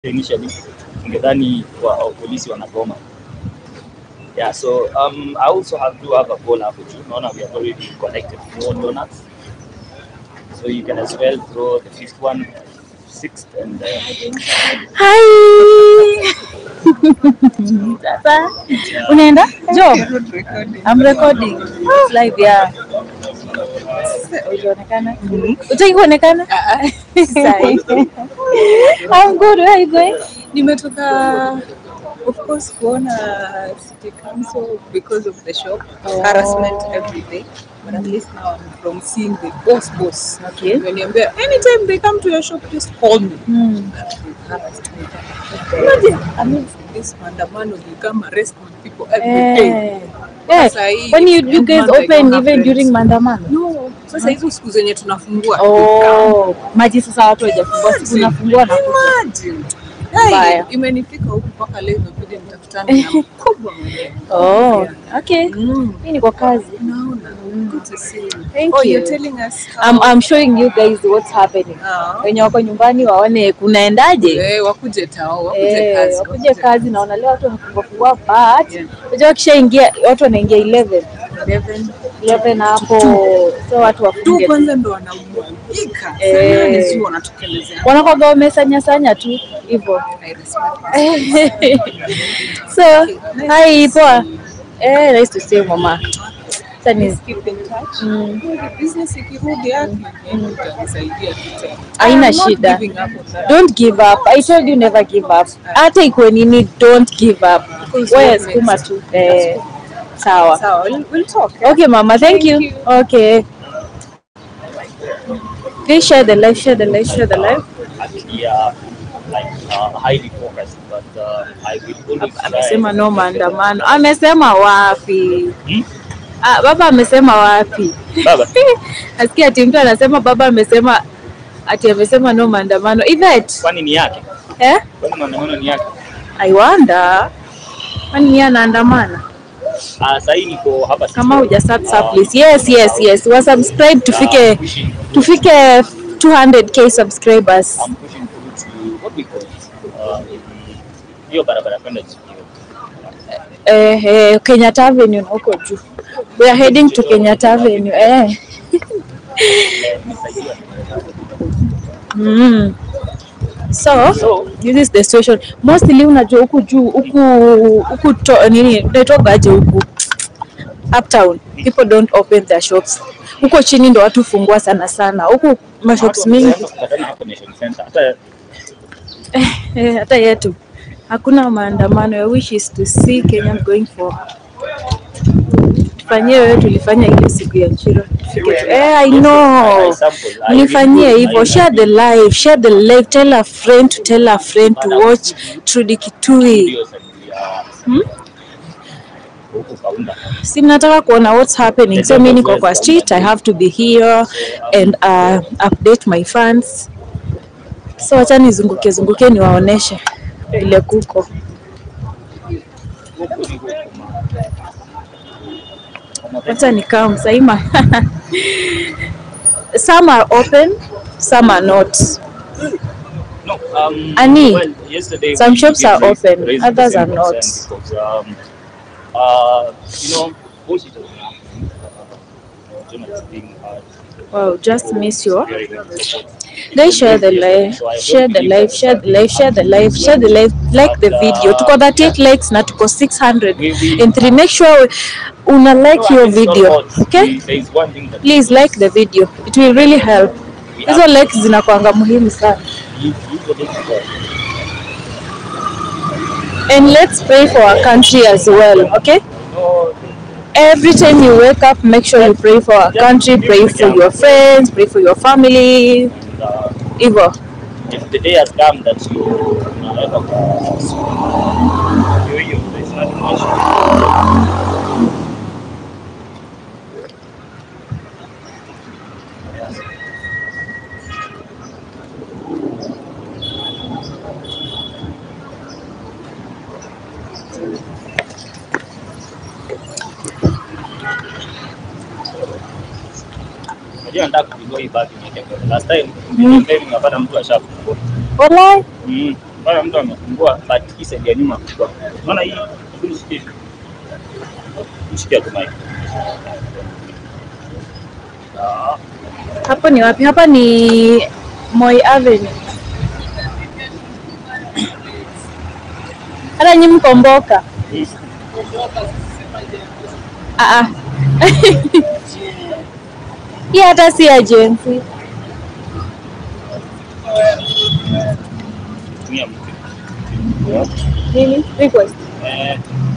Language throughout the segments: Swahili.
initially ungedhani wa, wa polisi wanagoma. Yeah, so um, I also have to have a poll hapo juu. Naona we have already collected four donuts. So you can as well throw the fifth one, sixth and uh, Hi. Sasa unaenda? Jo. I'm recording. It's live yeah. Ujaonekana? Utaki kuonekana? Sahi. I'm good. Where are you going? nimetoka of course kuona city council because of the shop Oh. harassment every day but at least now I'm from seeing the boss boss Okay. Wameniambia, anytime they come to your shop just call me Hmm. harassed me imagine amidst this maandamano they come arrest people every day Eh. Eh, Sasa hii, when you, you every guys month I open don't have even rent. during maandamano? no sasa hizo siku zenye tunafungua Oh, maji sasa watu hawajafungua siku nafungua na kuja. Imagine. Mbaya. Hey, imenifika huku mpaka leo imebidi nitakutana na mkubwa mwenyewe Oh, okay. Mm. Mimi niko kazi. Naona. Good to see you. Thank oh, you. you're telling us how... I'm, I'm showing you guys what's happening. Ah. Wenye wako nyumbani waone kunaendaje. Eh, wakuje tao, wakuje Eh, kazi. wakuje kazi naona leo watu wanafungua fungua but Yeah. unajua wakishaingia watu wanaingia 11 11. 11 hapo so watu Tu wafunge kwanza ndo wanamwagika. Eh. Sana ni sio wanatokelezea. wanakoga wamesanya sanya tu hivyo I respect. so hi poa eh nice to see you mama sasa ni Keep in touch. mm, Business ikirudi yake, itanisaidia tu tena. Haina I am not shida. giving up on that. don't give up i told you never give up hata ikuwe nini don't give up Because wewe what sukuma next? tu eh sawa Sawa, we'll, we'll talk. eh? Okay, Mama. Thank, Thank you. you. Okay. Please share the live, share the live, share the live. actually uh, like uh, highly focused, but uh, I will always try. Amesema no maandamano. Amesema wapi? Hmm? Ah, baba amesema wapi? Baba. Nasikia ati mtu anasema baba amesema ati amesema no maandamano. Yvette, Kwani ni yake? eh? Kwani maandamano ni yake? I wonder. Kwani yeye anaandamana? Ah, sasa hii niko hapa Kama Sisolo. huja sub Ah, please. Yes, yes, yes. Wa subscribe tufike I'm pushing, tufike 200k subscribers. I'm pushing through to what we call it. Uh, hiyo barabara kwenda juu. eh, eh, Kenyatta Avenue na huko juu. We are heading to Kenyatta Avenue. Eh. Mm. So, So, this is the situation. Mostly unajua huku juu huku huku to, nini naitogaje huku uptown people don't open their shops. Huko chini ndo watu fungua sana sana. Huku mashops watu mingi wameanza kupatana hapo Nation Center. Hata eh, hata yetu hakuna maandamano. Your wish is to see Kenya going for tufanyie wewe tulifanya ile siku ya Chiro tufike tu. Eh, I know. Nifanyie hivyo. Share the live, share the live. Tell a friend to tell a friend to watch Trudy Kitui. Hmm? huku kaunda. Si mnataka kuona what's happening. So mimi niko kwa street, I have to be here and uh, update my fans. So acha nizunguke zunguke niwaoneshe vile kuko. Huku ni huku. Acha nikaa msaima. some are open, some are not. No, um, Ani, well, yesterday some we shops did are raise- open, raise the others same are not. concern Because, um, uh, you know, bullshit has been happening. Uh, journalists being hurt, Wow, just miss you. very little support. Guys, share the live, share the live, share the live, share the live, share the live, like the video. Tuko 38 likes na tuko 600 and three. Make sure una like No, your it's not video, about- okay? There is one thing that Please like the video. It will really help. we Hizo have likes zinakuanga muhimu sana. to give usually to And let's pray for our country as well, okay? know Every time you wake up, make sure you pray for our country, pray for your friends, pray for your family. uh, Hivyo. if the day has come that you unaweza ku- hiyo hiyo, there is nothing much. Unajua nataka kupigwa hii bagi niweke mbele. Last time nilitembea nikapata mtu ashafungua. Walai. Mm. Bana mtu amefungua but hii side ya nyuma kwa. Unaona hii hii shikia. Shikia tu mic. Ah, Hapo ni wapi? Hapa ni Moi Avenue. Hata nyi mkomboka. hii. Ah ah. Hii hata si agency. Tumia mtu. Nini? Request. Eh,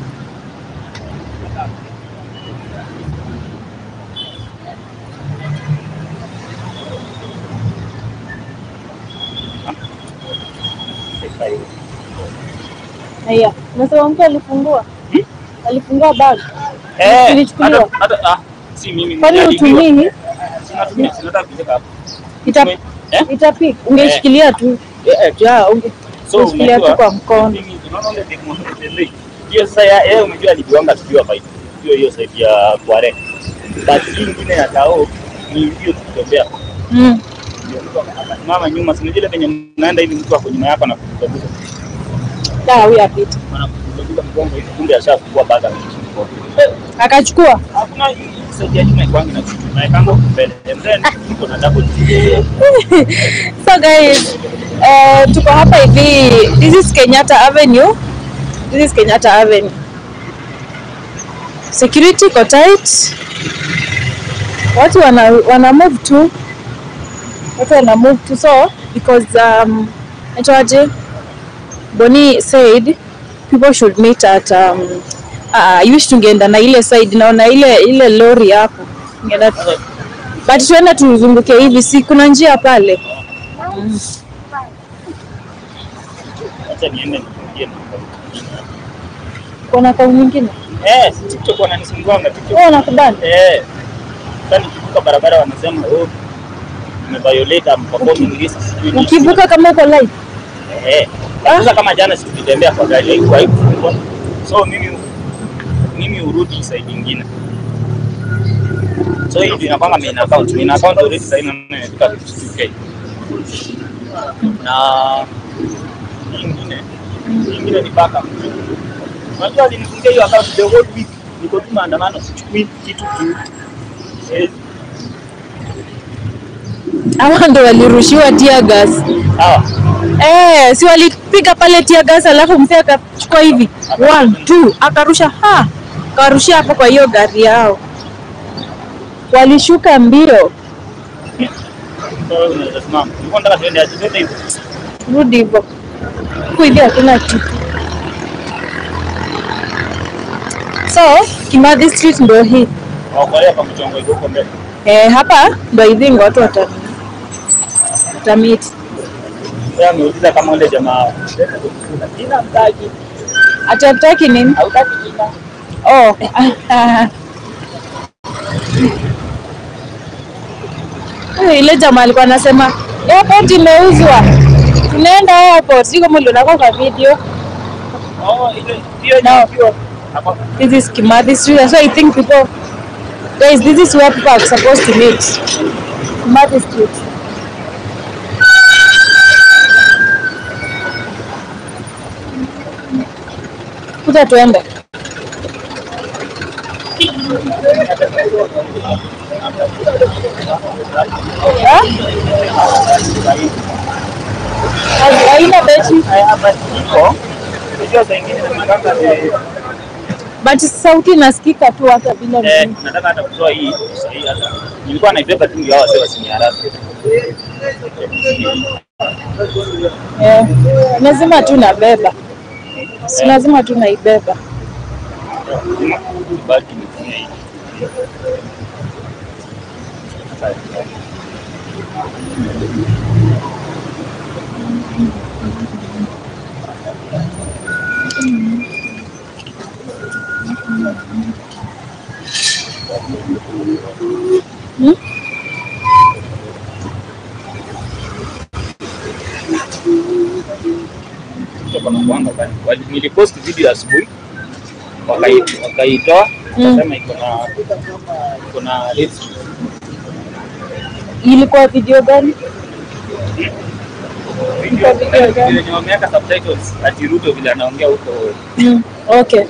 Haya. Nasema mtu alifungua. Alifungua bag. Eh, Ilichukuliwa? hata hata ah, si mimi. Kwani niliambiwa. utumii? Sinatumia, sinataka kuweka hapo. Ita Eh? itapik. Ungeshikilia tu. Eh, ja, unge So ungeshikilia tu unajua kwa mkono. mimi unaona ile teknolojia hiyo sasa ya- yeye umejua alijiwanga tukiwa fight. Hiyo hiyo side ya Kware. But hii ingine ya Tao ni hiyo tukitembea. Mm. Ndio mtu akasimama nyuma, si unajua ile penye mnaenda hivi mtu ako nyuma yako na kukugusa. Da, huyu apita. Anakugusa mgongo hivi kumbe ashafungua baga ameishi mkono. Akachukua. Hakuna hii side ya nyuma ikwangi na kitu. Na ikango mbele. And then iko na double. So guys, uh, tuko hapa hivi. This is Kenyatta Avenue. This is Kenyatta Avenue. Security iko tight. Watu wana, wana move tu. Watu wana move tu so because um itaje Boni said people should meet at um uh, I wish tungeenda na ile side naona ile ile lori hapo. Tungeenda but tuende tuzunguke hivi, si kuna njia pale. Acha niende niingie na Kuna kau nyingine Eh, TikTok wananisumbua TikTok. wao nakubana Eh. Sasa nikivuka barabara wanasema oh umeviolate am performing risk sijui nini. ukivuka kama uko live Eh. Sasa kama jana sikutembea kwa gari haikuwa haikufungwa. So mimi mimi urudi side nyingine. So hii ndio inakwanga main account. Main account already sasa ina imefika 52k. Na hii ingine hii ingine ni backup. Unajua alinifungia hiyo account the whole week. Niko tu maandamano sichukui kitu tu. Eh, hawa ndo walirushiwa tear gas sawa. eh, si walipiga pale tear gas alafu mzee akachukua hivi one two akarusha ha akarushia hapo kwa hiyo gari yao walishuka mbio So unaweza simama. Nilikuwa nataka tuende aje zote hizo. rudi hivyo huku hivi hakuna kitu so Kimathi Street ndo hii Wakorea kwa mchongo iko huko mbele. eh, hapa ndo hivi ndo watu wata watamiti Sasa ameuliza kama ule jamaa jina mtaki atataki nini hautaki jina. Oh. Eh, ile jamaa alikuwa anasema airport imeuzwa, tunaenda airport. Sio kama ulionako kwa video. Oh, ile hiyo No. hiyo. Hapo This is Kimathi Street. So I think people, guys, this is where people are supposed to meet. Kimathi Street. Kuja tuende. Ha? Haina beti. hapa iko. Unajua saa ingine nataka eh, But sauti inasikika tu hata bila eh, nini. nataka hata kutoa hii sahihi hata. Nilikuwa naibeba tu ndio wase wasiniharaka. Eh, lazima tu nabeba, si lazima tu naibeba. Baki nitumie hii. kutoka na kuanga bali. Wali- Nilipost video asubuhi wakai- wakaitoa Mm. wakasema iko na iko na hate speech. Ilikuwa video gani? Video video gani? wenye wameweka subtitles ati Ruto vile anaongea huko Mm, okay.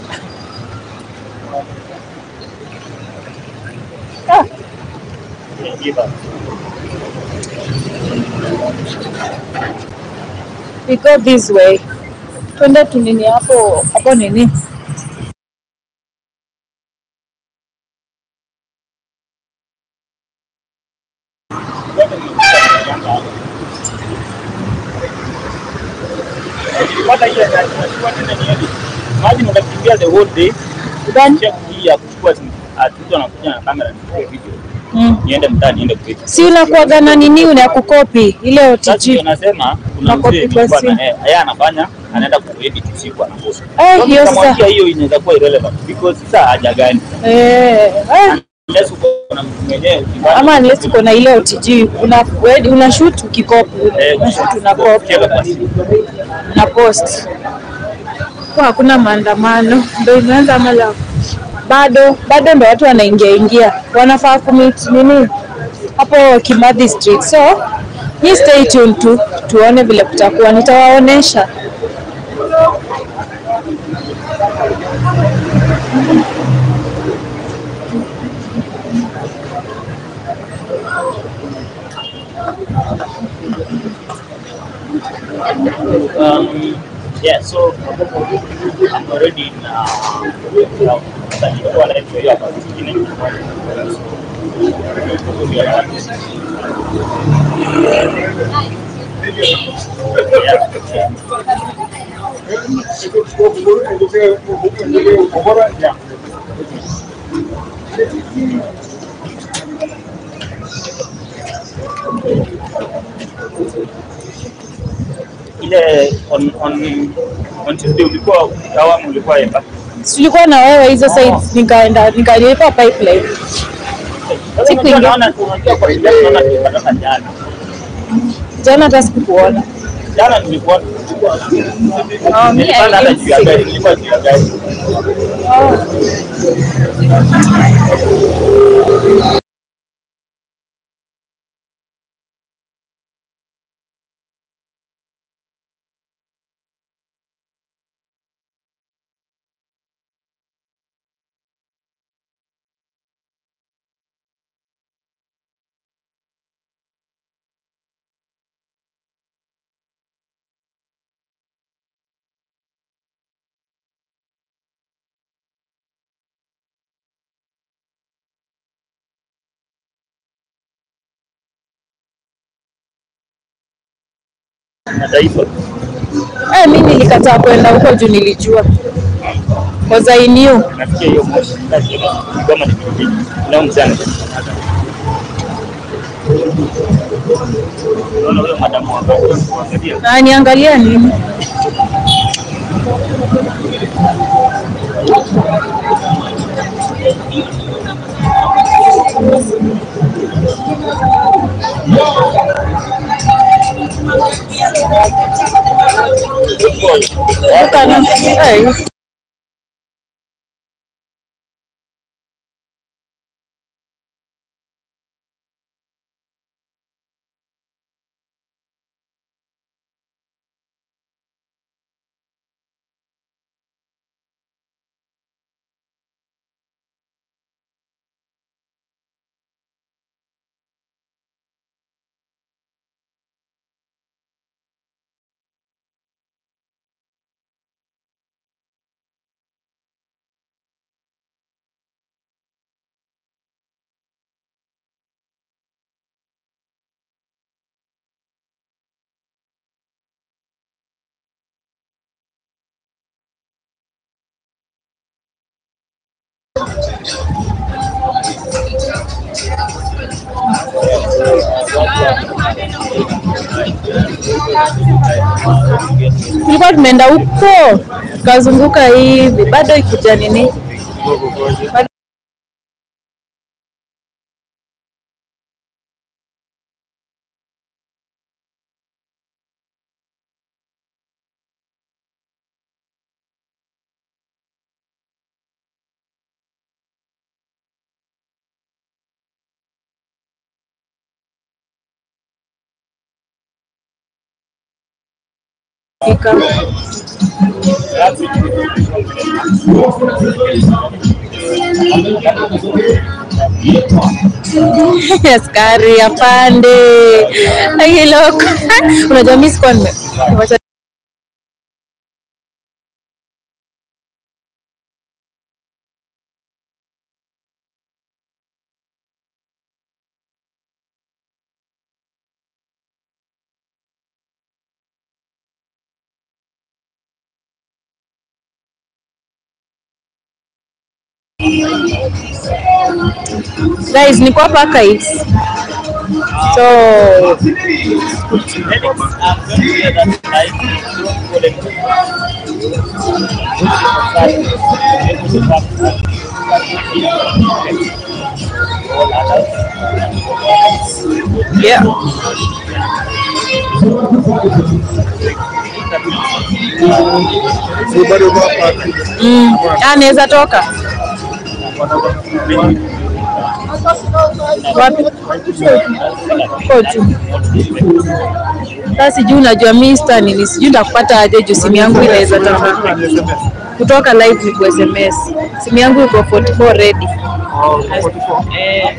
Ah, give up. we go this way. Twende tu nini hapo hapo nini? Ukipata ile gari, unachukua tena ni hivi. Imagine unakimbia the whole day Gani? check hii ya kuchukua simu. Ati mtu anakuja na kamera nichukue video. Mm. Niende mtaani niende kuedit. Si unakuwaga na nini una kukopi ile Sasa ndio OTG. nasema kuna Unakopi mzee kwa nilikuwa simu. na yeye yeye anafanya anaenda kuedit usiku anapost. Eh, hiyo sasa. Nikamwambia hiyo inaweza kuwa irrelevant because sasa haja gani? Eh, eh. Unless uko na mtu mwenyewe ukifanya- Ama unless uko na ile OTG una wewe una shoot ukikopi. Eh, Una shoot una copy. ukiweka kwa simu. na post kwa hakuna maandamano ndo imeanza mala bado bado ndo watu wanaingia ingia wanafaa kumit nini hapo Kimathi Street so ni stay tuned tu tuone vile kutakuwa nitawaonesha Um, yeah, so I'm already in uh, now. Sasa nilikuwa live kwa hiyo hapa zingine. So, we are at- Yeah. Yeah. Ile on on on Tuesday ulikuwa awamu ulikuwa Emba. Si tulikuwa na wewe hizo sides nikaenda nikalipa pipeline Sasa Siku unajua ingine. naona unajua kwa vile naona tulipatana jana. jana hata sikukuona Jana nilikuwa Oh, me, nilipanda I hata didn't juu ya see. gari, nilikuwa juu ya gari. Na taifa. eh mimi nilikataa kwenda huko juu nilijua cause I knew Nafikia hiyo moshi. Kama ni kitu. Leo mchana. Unaona huyo madamu ambaye kuangalia. na niangalia nini Kana- eh, tulikuwa tumeenda huko tukazunguka hivi bado ikuja nini Bado imefika. Askari apande akiloko. Unajua mimi sikuwa nime wacha guys, niko hapa archives. So yeah. Si bado uko hapa. Mm. Ah, naweza toka wapi? Kotu. Sasa sijui unajua mimi star nini, sijui nitakupata aje juu simu yangu inaweza toka kutoka live ni ku SMS. Simu yangu iko 44 ready. Eh,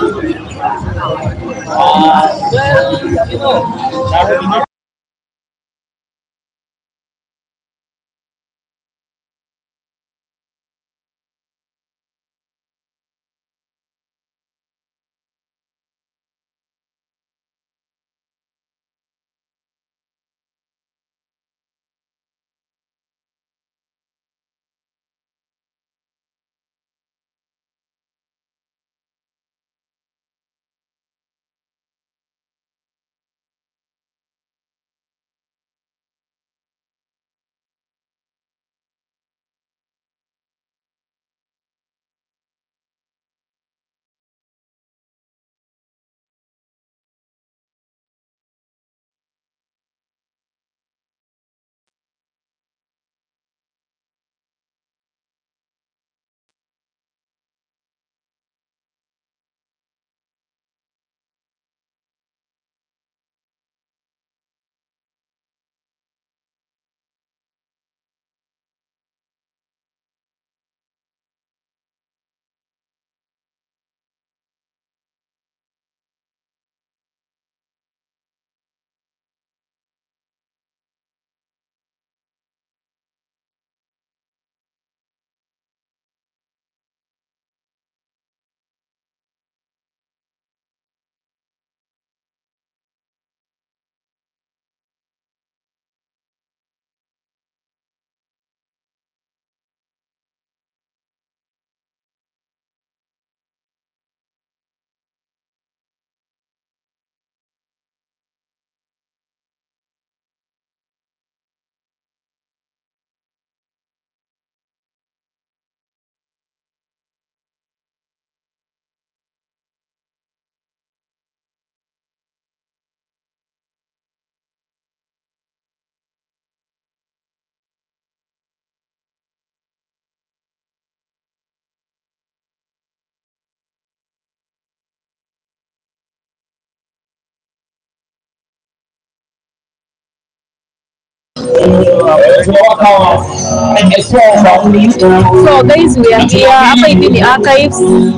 So guys, we are here. Hapa hivi ni archives.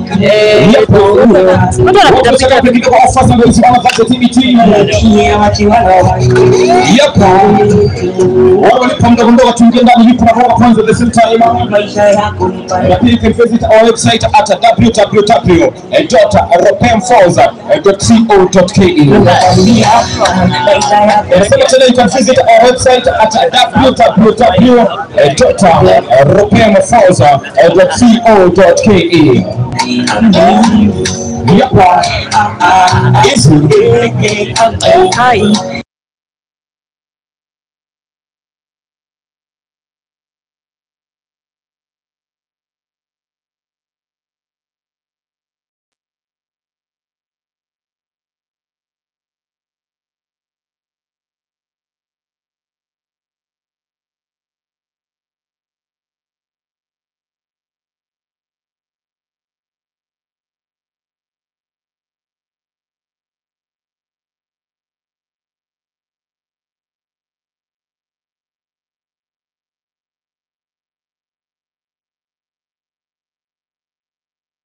Eh, watu wanapita pita Wale walipo mdogo mdogo tuingie ndani yupo na roho kwanza the same time. Na pia you can visit our website at www.ropemforza.co.ke. Nasema tena you can visit our website at www.ropemforza.co.ke. Yep. Yes. Hi.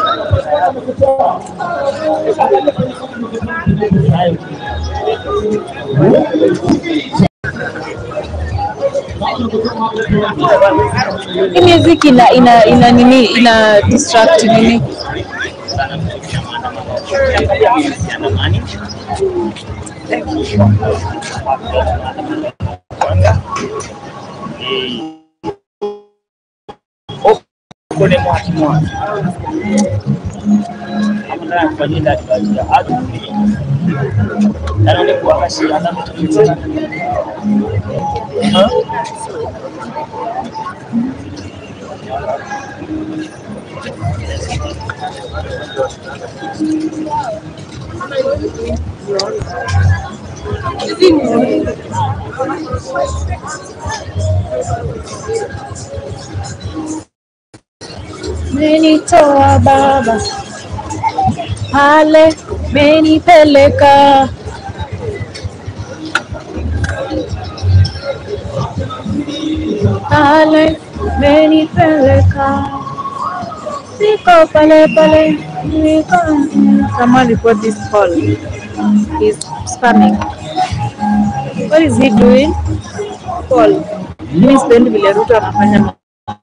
Hii music ina ina ina nini ina distract nini? kone mwaki mwaki amutaka kufanyira tukagira aduli kana ne kuwakashira ndamutuliza Menitoa baba pale, menipeleka pale, menipeleka siko pale pale, niko someone report this call. He's spamming. What is he doing? Call. Mimi sipendi vile Ruto anafanya mambo.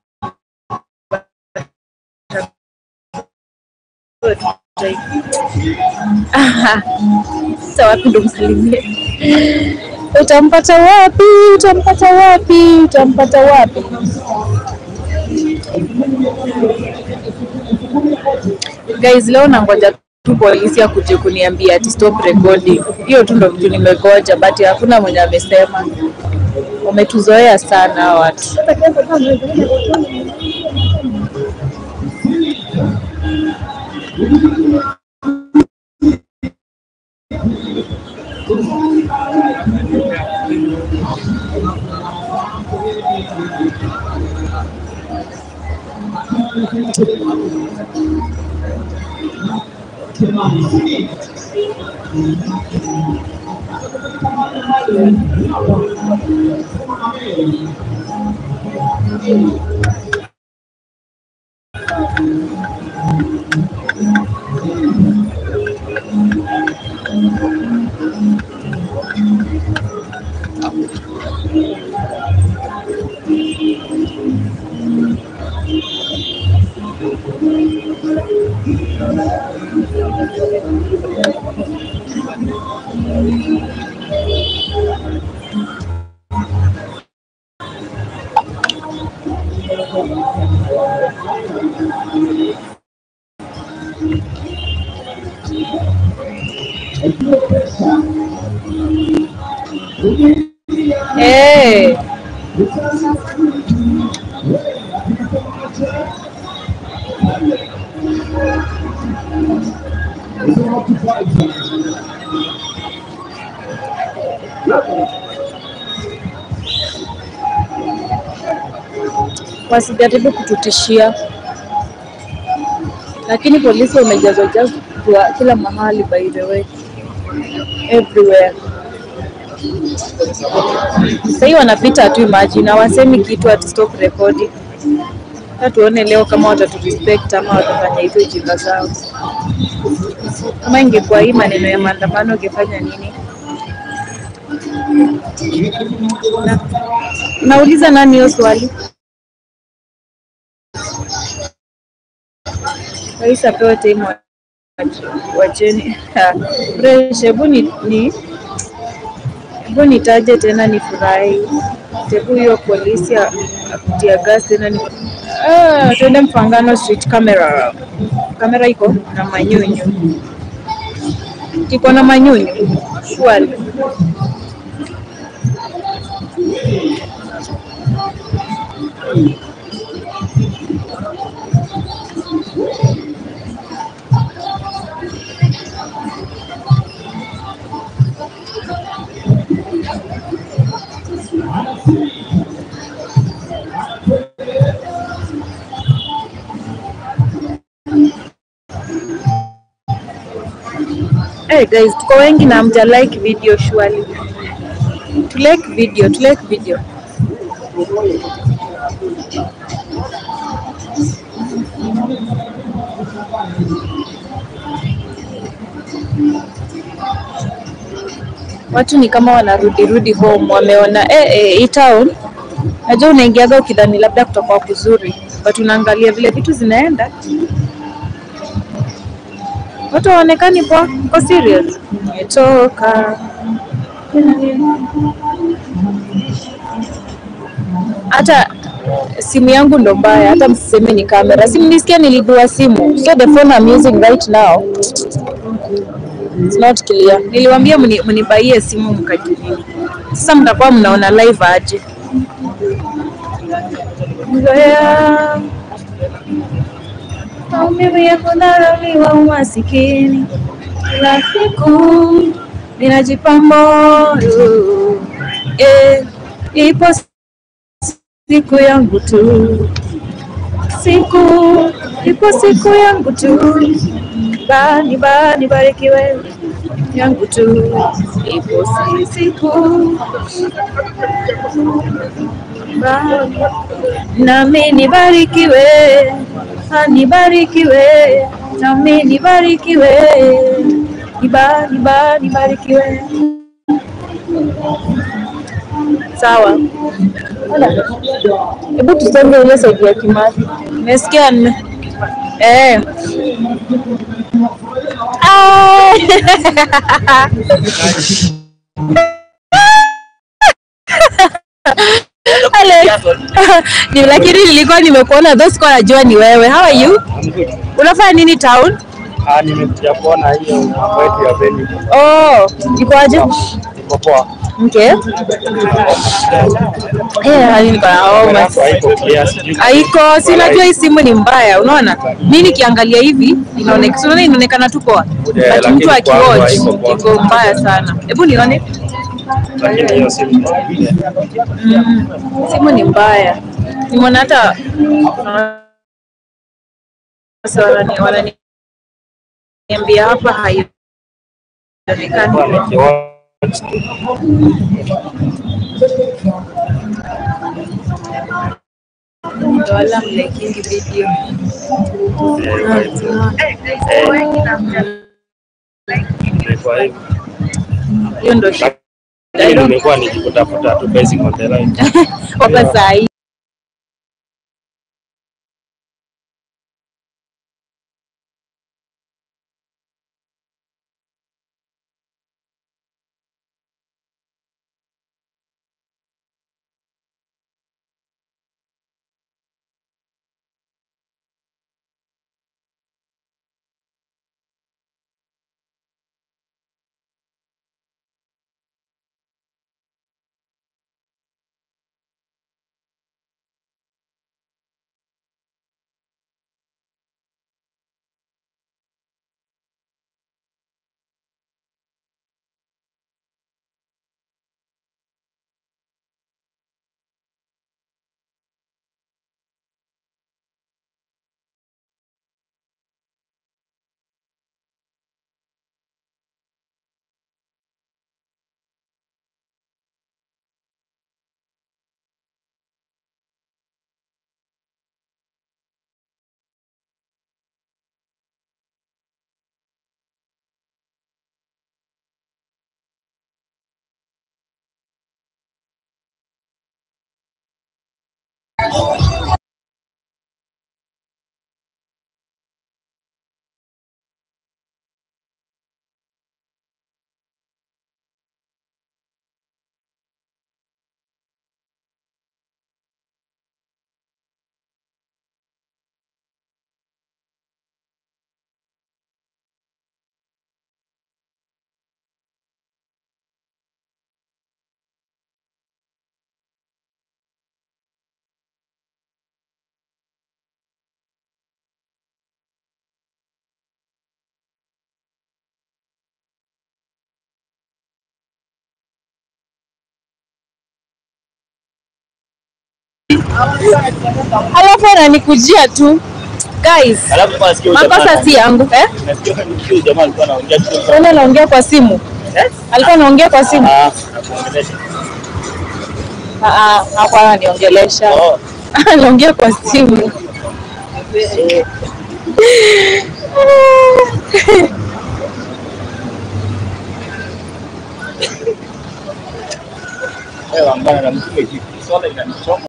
Aha. Sasa wapi ndo msalimie? Utampata wapi? Utampata wapi? Utampata wapi? Guys, leo nangoja tu polisi akuje kuniambia ati stop recording. Hiyo tu ndo vitu nimegoja, but hakuna mwenye amesema. Wametuzoea sana hawa watu. Hey. Wasijaribu kututishia, lakini polisi wamejazwa jazwa kila mahali, by the way, everywhere. Sahii wanapita tu, imagine hawasemi kitu ati stop recording. Sasa tuone leo kama watatu respect ama watafanya hizo ujinga zao. Kama ingekuwa hii maneno ya maandamano, ungefanya nini? Na, nauliza nani hiyo swali? Rais apewe time wa- wacheni. Fresh, hebu ni, ni hebu nitaje tena nifurahi. Hebu hiyo polisi ya- akutia gas tena ni ah, twende Mfangano street camera. Kamera iko na manyunyu, kiko na manyunyu swali. Hey guys, tuko wengi na mja like video surely. To like video, to like video. Watu ni kama wanarudi rudi home, wameona eh, eh, hii town. Najua unaingiaga ukidhani labda kutakuwa kuzuri, but unaangalia vile vitu zinaenda, watu hawaonekani poa. Uko serious? Nimetoka hata simu yangu ndo mbaya, hata msiseme ni kamera. Si mlisikia nilidua simu, so the phone I'm using right now it's not clear. Niliwaambia mni- mnibaie simu mkajinini. Sasa mtakuwa mnaona live aje? Zoea maumivu ya kudharauliwa, umasikini, kila siku ninajipa moyo eh, ipo siku yangu tu, siku ipo siku yangu tu, bani bani barikiwe yangu tu, ipo si- siku bani nami nibarikiwe, ah, nibarikiwe, nami nibarikiwe, niba niba nibarikiwe. Sawa. Hebu tusonge ile saidi ya Kimathi. Nimesikia nne. Eh. Ah! Alex. Ni lakini nilikuwa nimekuona though sikuwa najua ni wewe. How are you? Unafanya nini town? Ah, nimekuja kuona hiyo mambo yetu ya venue. Oh, iko aje? Iko poa. Okay. Eh, hali niko na homa. Alafu haiko clear, sijui Haiko, si unajua hii simu ni mbaya, unaona? Mimi nikiangalia hivi inaonekana, si unaona inaonekana tu poa. Yeah, But mtu lakini kwangu akiwatch haiko poa. iko mbaya sana. Hebu nione. lakini hiyo simu Mm, simu ni mbaya. Nimeona hata sasa wanani wananiambia hapa haionekani. kwa nikiwatch tu. Ndio wala mlikingi video. Imekuwa hivyo. Hiyo ndio shida. Lakini nimekuwa nikikutafuta tu basic on the line. Hapa saa hii. Alafu ananikujia tu. Guys, Alafu kwa sikio makosa si yangu eh? Nasikia huyu jamaa alikuwa anaongea tu. Mbona anaongea kwa simu? Eh? Alikuwa anaongea kwa simu? Ah, nakuongelesha. Ah, ah, hakuwa ananiongelesha. Oh, Anaongea kwa simu. Wewe ambana na mtume kitu. Swala inanichoma.